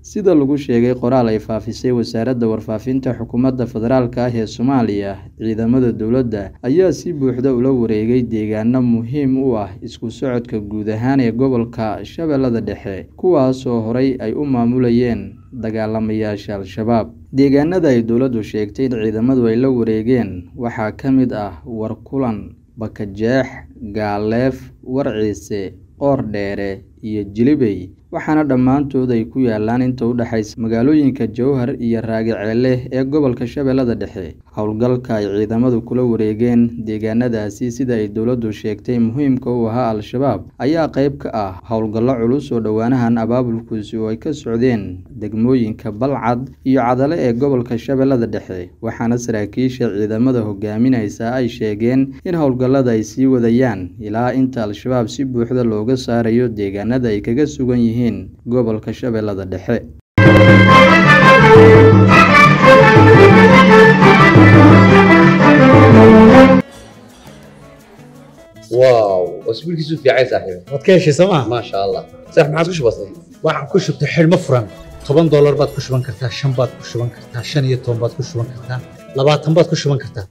sida lagu sheegay qoraal ay faafisay wasaaradda warfaafinta xukuumadda federaalk ah ee soomaaliya ciidamada dowladda ayaa si buuxda ula wareegay deegaano muhiim u ah isku socodka guud ahaan ee gobolka shabeellada dhexe kuwaas oo horey ay u maamulayeen dagaalamayaasha al-shabaab deegaanada ay dowladdu sheegtay in ciidamadu ay la wareegeen waxaa ka mid ah warkulan bakajeex gaaleef warciise qoor dheere iyo jilibey waxaana dhammaantood ay ku yaalaan inta u dhexaysa magaalooyinka jowhar iyo raagaceele ee gobolka shabeellada dhexe howlgalka ay ciidamadu kula wareegeen deegaanadaasi sida ay dowladdu sheegtay muhiimka u ahaa al-shabaab ayaa qayb ka ah howlgallo culus oo dhowaanahan abaabulkuasi oo ay ka socdeen degmooyinka balcad iyo cadale ee gobolka shabeellada dhexe waxaana saraakiisha ciidamada hogaaminaysa ay sheegeen in howlgallada ay sii wadayaan ilaa inta al-shabaab si buuxda looga saarayo deegaanada ay kaga sugan yihiin gobolka shabeellada dhexe واو اسبوعك في عين صاحبي waad ka heshay sooma ما شاء الله صح ما عادش بسيط waxaan ku shubtay xidhmo furan toban doolar baad ku shuban kartaa shan baad ku shuban kartaa shan iyo toban baad ku shuban kartaa labaatan baad ku shuban kartaa